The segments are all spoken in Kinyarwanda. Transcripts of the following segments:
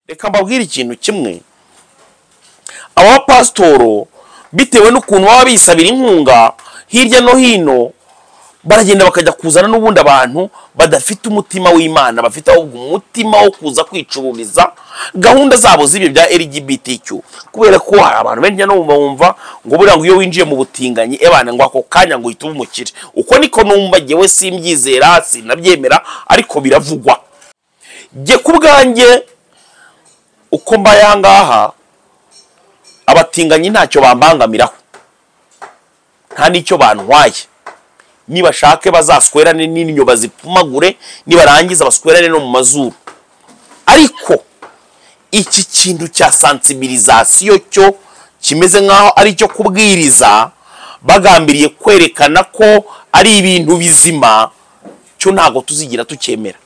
reka mbabwire ikintu kimwe abapasitoro bitewe n'ukuntu baba bisabira inkunga hirya no hino baragenda bakajya kuzana n'ubundi abantu badafite umutima w'imana bafite ahubwo umutima wo kuza kwicururiza gahunda zabo z'ibi bya LGBTQ kubera ko hari abantu benshi no bumva ngo buriya ngo iyo winjiye mu butinganyi ebana ngo ako kanya ngo uhita uba umukire uko niko numva jyewe simbyizera sinabyemera ariko biravugwa jye ku bwanjye uko mbaye aha ngaha abatinganyi ntacyo bambangamiraho nta n'icyo bantwaye nibashake bazaswerane n'inyo bazipfumagure nibarangiza baswerane no mu mazuru ariko iki kintu cya sansibirizasiyo cyo kimeze nk'aho ari icyo kubwiriza bagambiriye kwerekana ko ari ibintu bizima cyo ntabwo tuzigira tucyemera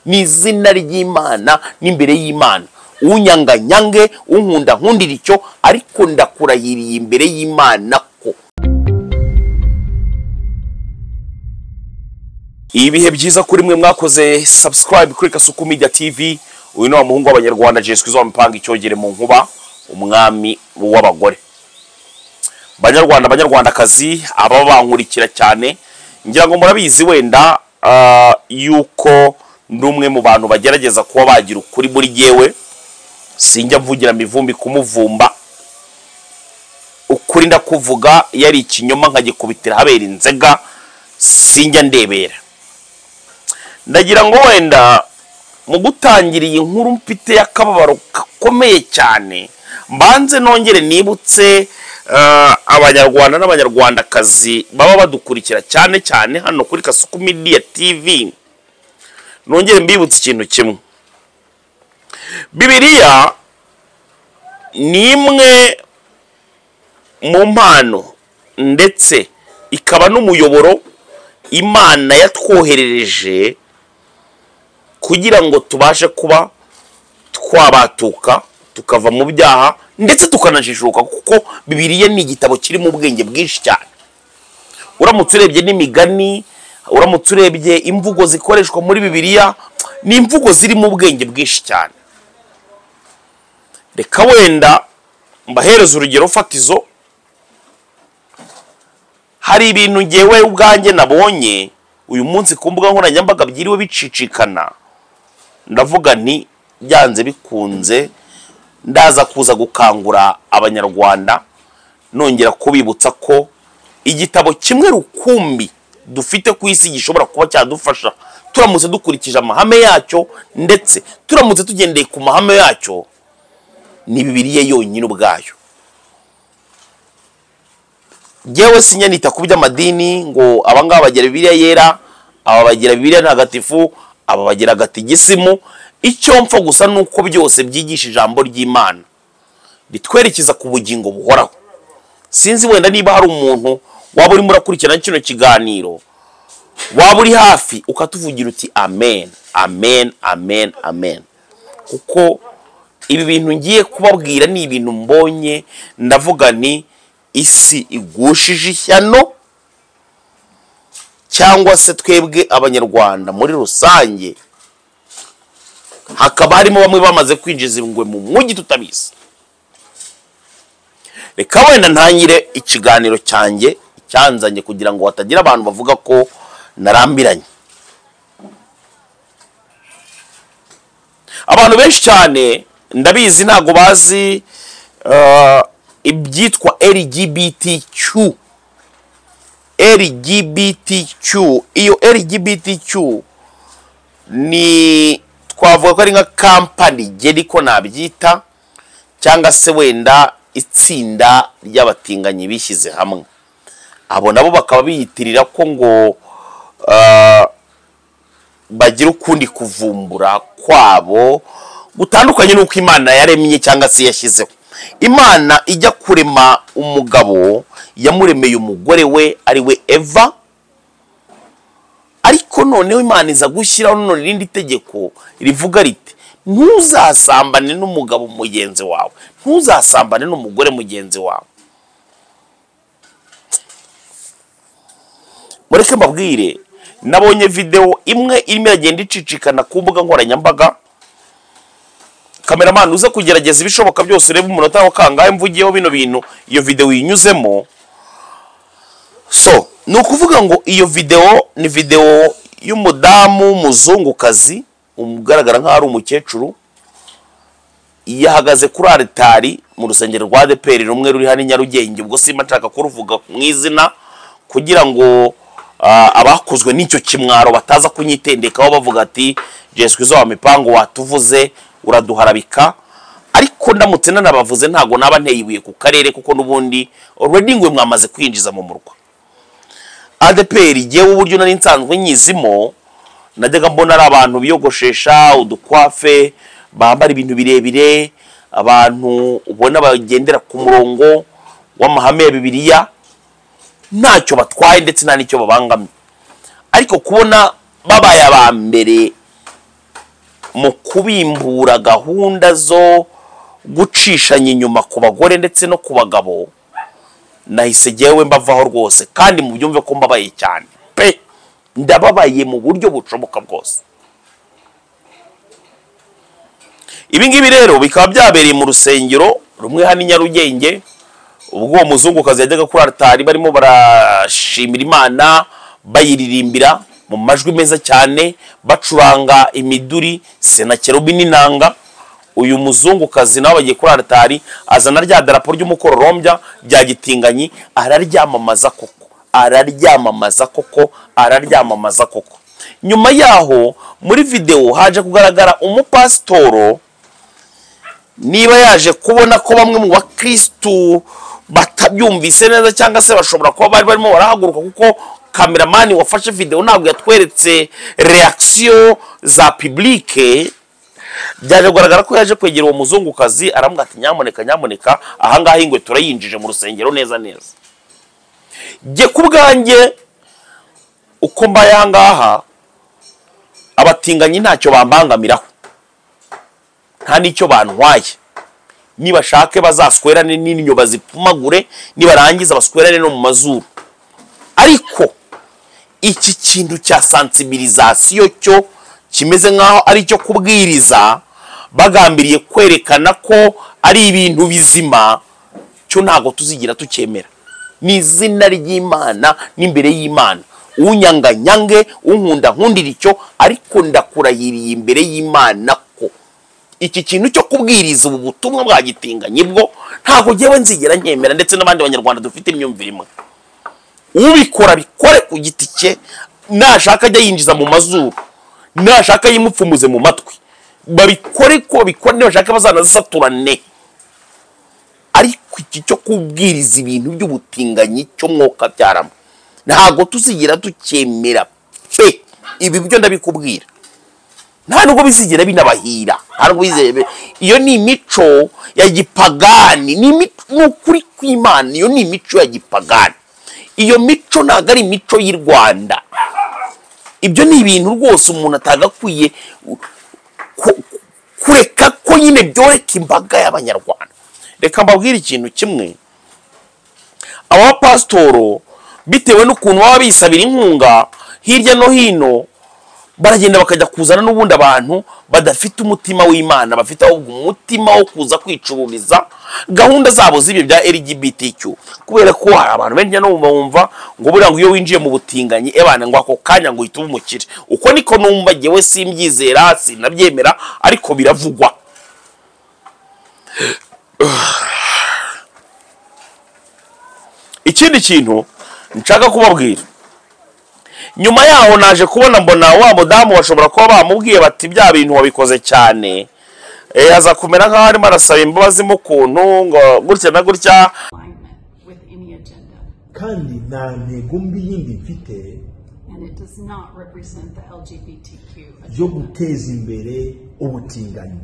ni izina ry'imana n'imbere y'imana unyanga nyange unkunda nkundira icyo ariko ndakurayiriye imbere y'imana ko ibihe byiza kuri mwe mwakoze subscribe kuri kasuku media tv uyu ni wa muhungu w'abanyarwanda jeswi wamupanga icyogere mu nkuba umwami w'abagore banyarwanda banyarwandakazi ababa bankurikira cyane ngira ngo murabizi wenda ah, yuko ndi umwe mu bantu bagerageza kuba bagira ukuri muri yewe sinjya mvugira mivumbi kumuvumba ukuri ndakuvuga iyo ari ikinyoma nkagikubitira habera inzega sinjya ndebera ndagira ngo wenda mu gutangira iyi nkuru mfite y'akababaro gakomeye cyane mbanze nongere nibutse eh, abanyarwanda n'abanyarwandakazi baba badukurikira cyane cyane hano kuri kasuku media tv nongere mbibutse ikintu kimwe bibiliya ni imwe mu mpano ndetse ikaba n'umuyoboro imana yatwoherereje kugira ngo tubashe kuba twabatuka tukava mu byaha ndetse tukanajijuka kuko bibiliya ni igitabo kirimo ubwenge bwinshi cyane uramutse urebye n'imigani uramutse urebye imvugo zikoreshwa muri bibiliya ni imvugo zirimo ubwenge bwinshi cyane reka wenda mbahereza urugero fatizo hari ibintu ngewe ubwanjye nabonye uyu munsi ku mbuga nkoranyambaga byiriwe bicicikana ndavuga nti byanze bikunze ndaza kuza gukangura abanyarwanda nongera kubibutsa ko igitabo kimwe rukumbi dufite ku isi gishobora kuba cyadufasha turamutse dukurikije amahame yacyo ndetse turamutse tugendeye ku mahame yacyo ni bibiliya yonyine ubwayo yewe sinyanita ku by'amadini ngo abangaba bagira bibiliya yera aba bagira bibiliya ntagatifu aba bagira agatigisimu icyo mpfa gusa ni uko byose byigisha ijambo ry'imana bitwerekeza ku bugingo buhoraho sinzi wenda niba hari umuntu waba urimo urakurikirana kino kiganiro waba uri hafi ukatuvugira uti amen amen amen amen kuko ibi bintu ngiye kubabwira ni ibintu mbonye ndavuga ni isi igushije ishyano cyangwa se twebwe abanyarwanda muri rusange hakaba harimo bamwe bamaze kwinjiza ingwe mu mujyi tutabizi reka wenda ntangire ikiganiro cyanjye icyanzanye kugira ngo hatagira abantu bavuga ko narambiranye abantu benshi cyane ndabizi ntabwo bazi eh, ibyitwa LGBTQ LGBTQ iyo LGBTQ ni twavuga ko ari nka kampani geri ko nabyita cyangwa se wenda itsinda ry'abatinganyi bishyize hamwe abo nabo bakaba biyitirira ko ngo eh, bagira ukundi kuvumbura kwabo gutandukanye n'uko imana yaremye cyangwa se yashyizeho imana ijya kurema umugabo yamuremeye umugore we ari we eva ariko noneho imana iza gushyiraho none irindi tegeko rivuga riti ntuzasambane n'umugabo mugenzi wawe ntuzasambane n'umugore mugenzi wawe mureke mbabwire nabonye videwo imwe irimo iragenda icicikana ku mbuga nkoranyambaga kameramani uze kugerageza ibishoboka byose urebe umunota wa kangahe mvugiyeho bino bintu iyo videwo uyinyuzemo so ni ukuvuga ngo iyo videwo ni videwo y'umudamu w'umuzungukazi ugaragara nk'aho ari umukecuru yahagaze kuri aritari mu rusengero rwa adeperi rumwe ruri hano i nyarugenge ubwo simba nshaka kuruvuga mu izina kugira ngo ah, abakozwe n'icyo kimwaro bataza kunyitendekaho bavuga ati jesu kwiza wa mipango watuvuze uraduharabika ariko ndamutse nanabavuze ntabwo naba nteye ibuye ku karere kuko n'ubundi already ngwe mwamaze kwinjiza mu murwa adeperi jyewe uburyo nari nsanzwe nyizimo najyaga mbona ari abantu biyogoshesha udukwafe bambara ibintu birebire abantu ubona bagendera ku murongo w'amahame ya bibiliya ntacyo batwaye ndetse nta n'icyo babangamye ariko kubona babaye aba mbere mu kubimbura gahunda zo gucishanya inyuma ku bagore ndetse no ku bagabo nahise jyewe mbavaho rwose kandi mu byumve ko mbabaye cyane pe ndababaye mu buryo bushoboka bwose ibi ngibi rero bikaba byabereye mu rusengero rumwe hano i nyarugenge ubwo uwo muzungukazi yajyaga kuri aritari barimo barashimira imana bayiririmbira mu majwi meza cyane bacuranga imiduri senakerubi n'inanga uyu muzungukazi nawe bagiye kuri aritari azana rya darapo ry'umukororombya rya gitinganyi araryamamaza koko araryamamaza koko araryamamaza koko nyuma yaho muri videwo haje kugaragara umupasitoro niba yaje kubona ko bamwe mu bakirisitu batabyumvise neza cyangwa se bashobora kuba bari barimo barahaguruka kuko kameramani wafashe videwo ntabwo yatweretse reakisiyo za pibulike byaje kugaragara ko yaje kwegera uwo muzungukazi aramubwira ati nyamuneka nyamuneka ahangaha ingwe turayinjije mu rusengero neza neza jye ku bwanjye uko mbaye ahangaha abatinganyi ntacyo bambangamiraho nta n'icyo bantwaye nibashake bazaswerane n'inyo bazipfumagure nibarangiza baswerane no mu mazuru ariko iki kintu cya sansibirizasiyo cyo kimeze nk'aho ari icyo kubwiriza bagambiriye kwerekana ko ari ibintu bizima cyo ntabwo tuzigira tucyemera ni izina ry'imana n'imbere y'imana unyanga nyange unkunda nkundira icyo ariko ndakurahiriye imbere y'imana ko iki kintu cyo kubwiriza ubu butumwa bwa gitinganyi bwo ntabwo ngewe nzigera nkemera ndetse n'abandi banyarwanda dufite imyumvire imwe ubikora bikore ku giti cye nashaka ajya yinjiza mu mazuru nashaka yimupfumuze mu matwi babikore ko babikora nibashaka bazanazisaturane ariko iki cyo kubwiriza ibintu by'ubutinganyi cyo mwuka byaramo ntabwo tuzigira tucyemera pe ibi byo ndabikubwira nta nubwo bizigira binabahira nta nubwo bizigira bi- iyo ni imico ya gipagani ni imico ni ukuri kw'imana iyo ni imico ya gipagani iyo mico ntabwo ari imico y'i rwanda ibyo ni ibintu rwose umuntu atagakwiye ku- kureka ko nyine byoreka imbaga y'abanyarwanda reka mbabwire ikintu kimwe aba bapasitoro bitewe n'ukuntu baba bisabira inkunga hirya no hino baragenda bakajya kuzana n'ubundi abantu badafite umutima w'imana bafite ahubwo umutima wo kuza kwicururiza gahunda zabo z'ibyo bya lgbtq kubera ko hari abantu benshi no bumva ngo buriya ngo iyo winjiye mu butinganyi ebana ngo ako kanya ngo uhita uba umukire uko niko numva jyewe simbyizera sinabyemera ariko biravugwa ikindi kintu nshaka kubabwira nyuma yaho naje kubona mbona wa mudamu bashobora kuba bamubwiye bati bya bintu wabikoze cyane Eh, aza kumera nk'aho arimo arasaba imbabazi mu kuntu ngo gutya na gutya alignment with any agenda, kandi nta ntego mbi yindi mfite and it does not represent the LGBTQ. yo guteza imbere ubutinganyi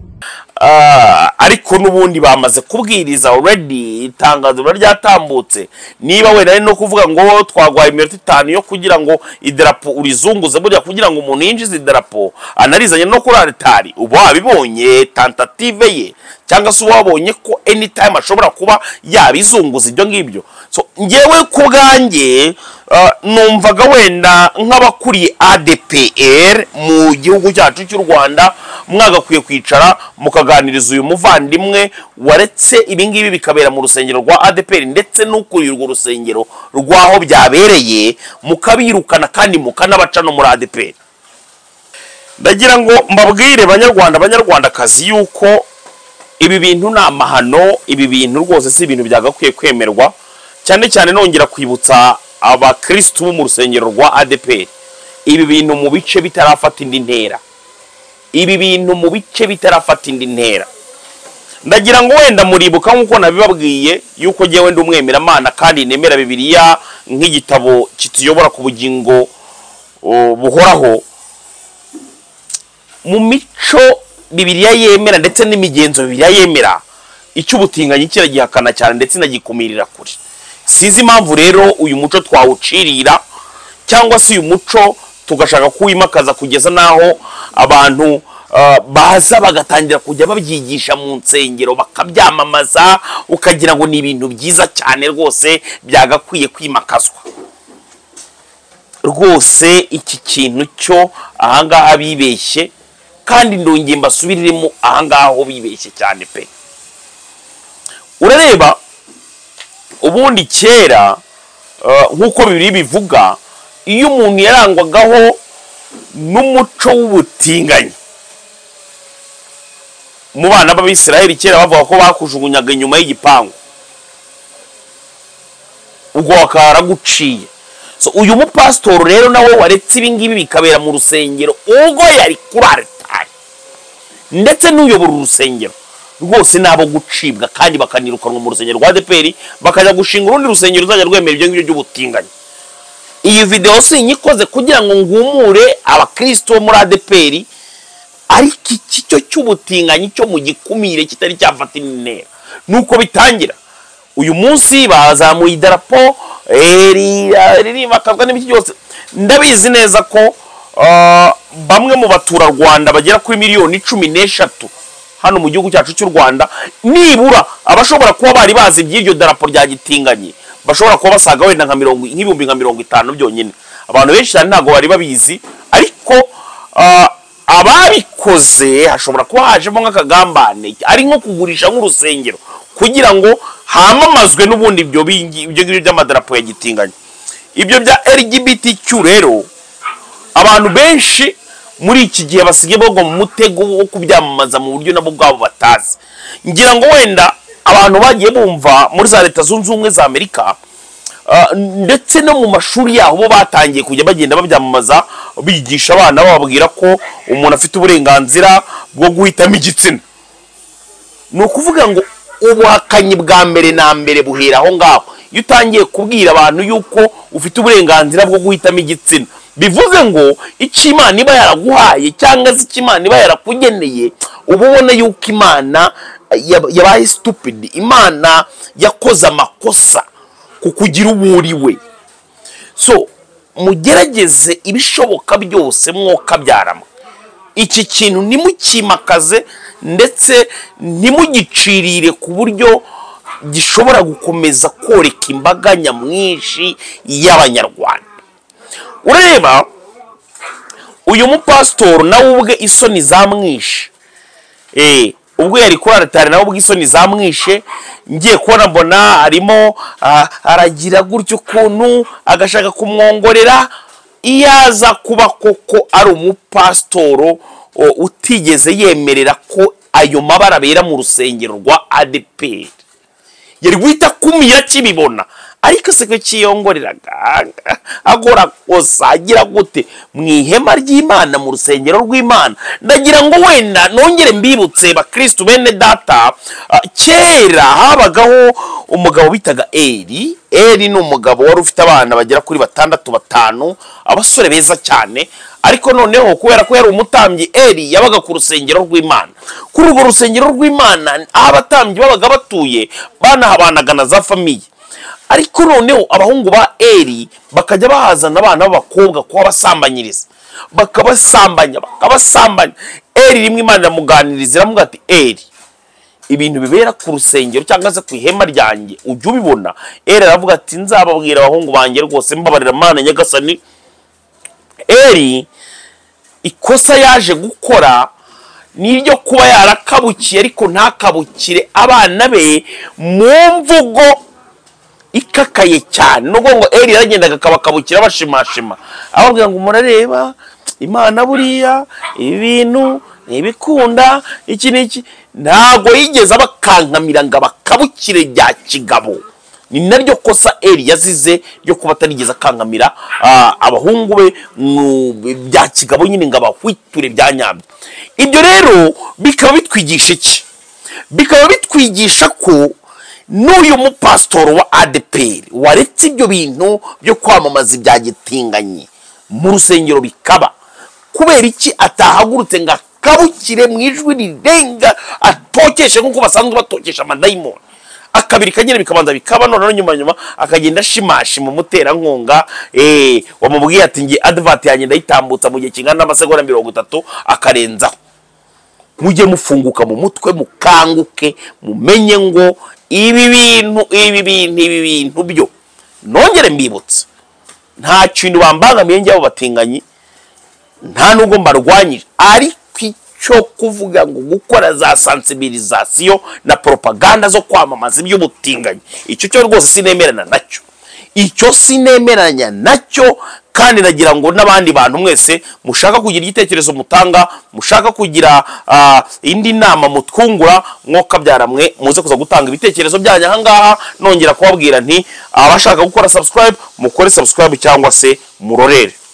Ah, ari ariko n'ubundi bamaze kubwiriza already itangazo riba ryatambutse niba wenda ari no kuvuga ngo twaguhaye iminota itanu yo kugira ngo idarapo urizunguze burya kugira ngo umuntu yinjize idarapo anarizanye no kuri aritari uba wabibonye tantative ye cyangwa se uba wabonye ko anytime ashobora kuba yabizunguza ibyo ngibyo so ngewe ku bwanjye uh, numvaga wenda nk'abakuriye adpr mu gihugu cyacu cy'u rwanda mwagakwiye kwicara mukaganiriza uyu muvandimwe waretse ibingibi bikabera mu rusengero rwa adpr ndetse n'ukuriye urwo rusengero rw'aho byabereye mukabirukana kandi mukanabaca no muri adpr ndagira ngo mbabwire banyarwanda banyarwandakazi yuko ibi bintu ni amahano ibi bintu rwose si ibintu byagakwiye kwemerwa cyane cyane nongera kwibutsa abakirisitu bo mu rusengero rwa adeperi ibi bintu mu bice bitarafata indi ntera ibi bintu mu bice bitarafata indi ntera ndagira ngo wenda muribuka nk'uko nabibabwiye yuko njyewe ndi umwemeramana kandi nemera bibiliya nk'igitabo kituyobora ku bugingo o, buhoraho mu mico bibiliya yemera ndetse n'imigenzo bibiliya yemera icy'ubutinganyi kiragihakana cyane ndetse inagikumira kure sinzi impamvu rero uyu muco twawucirira cyangwa se uyu muco tugashaka kuwimakaza kugeza n'aho abantu ah, baza bagatangira kujya babyigisha mu nsengero bakabyamamaza ukagira ngo ni ibintu byiza cyane rwose byagakwiye kwimakazwa rwose iki kintu cyo ahangaha bibeshye kandi ndongeye mbasubiriremo ahangaha ho bibeshye cyane pe urareba ubundi kera eh, nk'uko bibiri bivuga iyo umuntu yarangwagaho n'umuco w'ubutinganyi mu bana b'abisiraheli kera bavuga ko bakujugunyaga inyuma y'igipangu ubwo bakaba baraguciye so uyu mupasitori rero nawe waretse ibingibi bikabera mu rusengero ubwo yari kuri aritari ndetse n'uyobora urusengero rwose ni abo gucibwa kandi bakanirukanwa mu rusengero rwa deperi bakajya gushinga urundi rusengero ruzajya rwemera ibyo ngibyo by'ubutinganyi iyi videwo si inyikoze kugira ngo ngumure abakristo bo muri adeperi ariko iki cyo cy'ubutinganyi cyo mu gikumire kitari cyafata indi ntera nuko bitangira uyu munsi bazamuye idarapo eh, ri- ah, ririmakazwa n'ibiki byose ndabizi neza ko ah, bamwe mu baturarwanda bagera kuri miliyoni cumi n'eshatu hano mu gihugu cyacu cy'u rwanda nibura abashobora kuba bari bazi iby'iryo darapo rya gitinganye bashobora kuba basaga wenda nka mirongo nk'ibihumbi nka mirongo itanu byonyine abantu benshi cyane ntabwo bari babizi ariko ah, ababikoze hashobora kuba hajemo nk'akagambane ari nko kugurisha nk'urusengero kugira ngo hamamazwe n'ubundi ibyo bingi- ibyo ngibyo by'amadarapo ya gitinganya ibyo bya lgbtq rero abantu benshi muri iki gihe basigaye bagwa mu mutego wo kubyamamaza mu buryo nabo bwabo batazi ngira ngo wenda abantu bagiye bumva muri za leta zunze ubumwe za amerika Uh, ndetse no mu mashuri yaho bo batangiye kujya bagenda babyamamaza bigisha abana bababwira ko umuntu afite uburenganzira bwo guhitamo igitsina ni ukuvuga ngo ubuhakanyi bwa mbere na mbere buhera aho ngaho iyo utangiye kubwira abantu yuko ufite uburenganzira bwo guhitamo igitsina bivuze ngo icyo imana iba yaraguhaye cyangwa se icyo imana iba yarakugeneye uba ubona yuko imana yab- yabaye stupid imana yakoze amakosa kukugira uwo uri we so mugerageze ibishoboka byose mwokabyarama iki kintu ntimukimakaze ndetse ntimugicirire ku buryo gishobora gukomeza koreka imbaga nyamwinshi y'abanyarwanda urareba uyu mupasitori nawe ubwe isoni zamwishe Eh, ubwo yari kuri aritari nawe ubwo isoni zamwishe ngiye kubona mbona arimo ah, aragira gutyo ukuntu agashaka kumwongorera iyo aza kuba koko ari umupasitoro o, utigeze yemerera ko ayo mabara abera mu rusengero rwa adeperi yari guhita akumira akibibona ariko se ko kiyongoreraga agora kosa agira gute mu ihema ry'imana mu rusengero rw'imana ndagira ngo wenda nongere mbibutse bakristu bene data ah, kera habagaho umugabo bitaga eri eri ni umugabo wari ufite abana bagera kuri batandatu batanu abasore beza cyane ariko noneho kubera ko yari umutambyi eri yabaga ku rusengero rw'imana kuri urwo rusengero rw'imana aho abatambyi babaga batuye banahabanaga na za famiye ariko noneho abahungu ba eri bakajya bahazana abana b'abakobwa kuba basambanyiriza bakabasambanya bakabasambanya eri rimwe imana iramuganiriza iramuga ati eri ibintu bibera ku rusengero cyangwa se ku ihema ryanjye ujya ubibona eri aravuga ati nzababwira abahungu banjye rwose mbabarira mana nyagasani eri ikosa yaje gukora ni iryo kuba yarakabukiye ariko ntakabukire abana be mu mvugo ikakaye cyane nubwo ngo eri yaragendaga akabakabukira bashimashima ababwira ngo murareba imana buriya ibi bintu ni ibikunda iki n'iki ntabwo yigeze abakankamira ngo abakabukire rya kigabo ni naryo kosa eri yazize ryo kuba atarigeze akankamira ah, abahungu be mu bya kigabo nyine ngo abahwiture bya nyabyo ibyo rero bikaba bitwigisha iki bikaba bitwigisha ko n'uyu mupasitoro wa adeperi waretse ibyo bintu byo kwamamaza ibya gitinganye mu rusengero bikaba kubera iki atahagurutse ngo akabukire mu ijwi rirenga atokeshe nk'uko basanzwe batokesha amadayimoni akabiri kagira bikabanza bikaba noneho nyuma nyuma akagenda ashimashima umuterankunga eh, wamubwiye ati nge advati yanjye ndayitambutsa mu gihe kingana n'amasegonda mirongo itatu akarenzaho mujye mufunguka mu mutwe mukanguke mumenye ngo ibi bintu ibi bintu ibi bintu byo nongere mbibutsa nta kintu bambangamiye njyewe batinganyi nta n'ubwo mbarwanyije ariko icyo kuvuga ngo gukora za sansibilizasiyo na propaganda zo kwamamaza iby'ubutinganyi icyo cyo rwose sinemerana nacyo icyo sinemeranya nacyo kandi nagira ngo n'abandi bantu mwese mushaka kugira igitekerezo mutanga mushaka kugira ah, indi nama mutwungura mwe muze kuza gutanga ibitekerezo byanyu ahangaha nongera kubabwira nti abashaka gukora subscribe mukore subscribe cyangwa se murorere